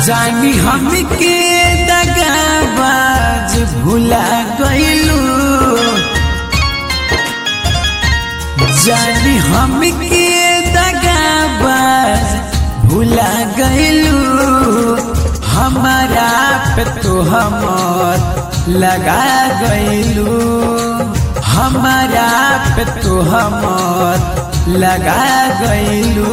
जानी हमके दगाबाज भुला गइलू जानी हमके दगाबाज भुला गइलू हमारा पे तो हमर लगा गइलू हमारा पे तो हमर लगा गइलू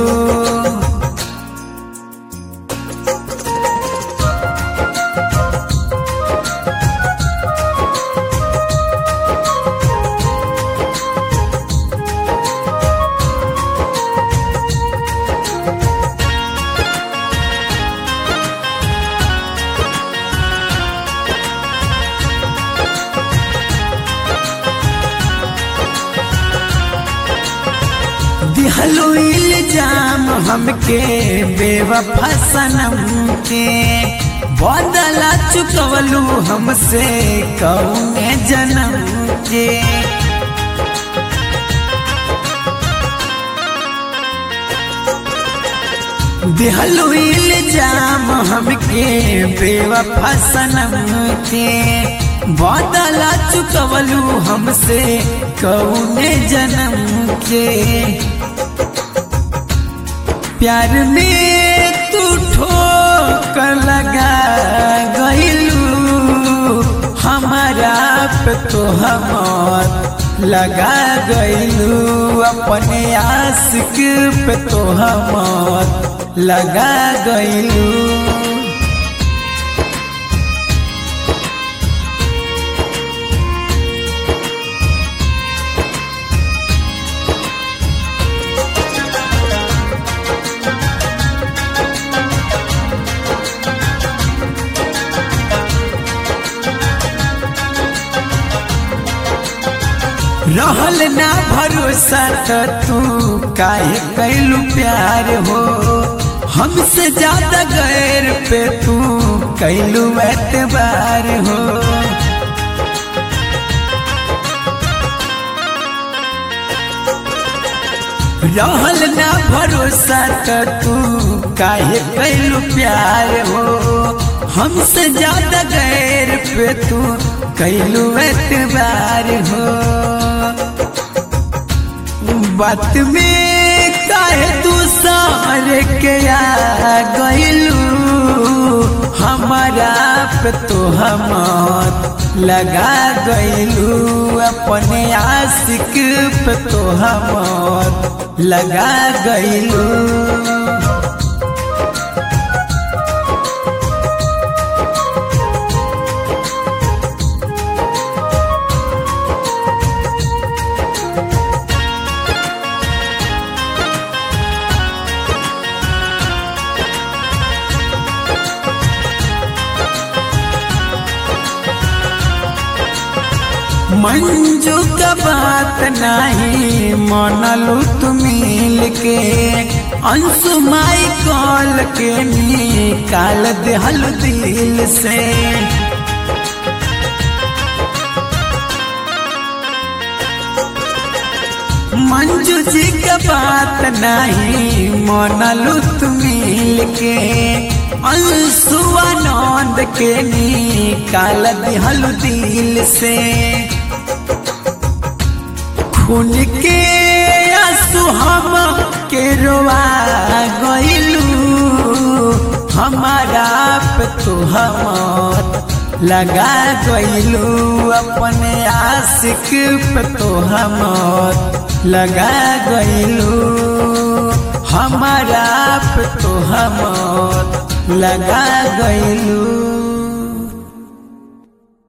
दिहलो इल्जाम हमके बेवफा सनम के बदला चुकवलू हमसे कौने जन्म के दिहलो इल्जाम हमके बेवफा सनम के बदला चुकवलू हमसे कौने जन्म के प्यार में तू ठोकर लगा गइलू हमारा पे तो हमर लगा गइलू अपने आशिक पे तो हमर लगा गइलू रहल ना भरोसा तो तू काहे कैलू प्यार हो हमसे ज्यादा गैर पे तू कैलू एतबार हो रहल ना भरोसा तो तू काहे कैलू प्यार हो हमसे ज्यादा गैर पे तू कैलू एतबार हो बात में काहे तू सारे के आ गइलू हमारा पे तो हमर लगा गइलू अपने आशिक पे तो हमर लगा गइलू मंजू का बात नहीं मनलू तुमिल के अंशु माई कॉल के निकाल दहल दिल से मंजू जी का बात नहीं मनलू तुमिल के अंशुआनंद के निकाल दिहल दिल से खून के आंसू हम के रोआ गइलू हमारा पे तो हमर लगा गइलू अपने आशिक पे तो हमर लगा गइलू हमारा पे तो हमर लगा गइलू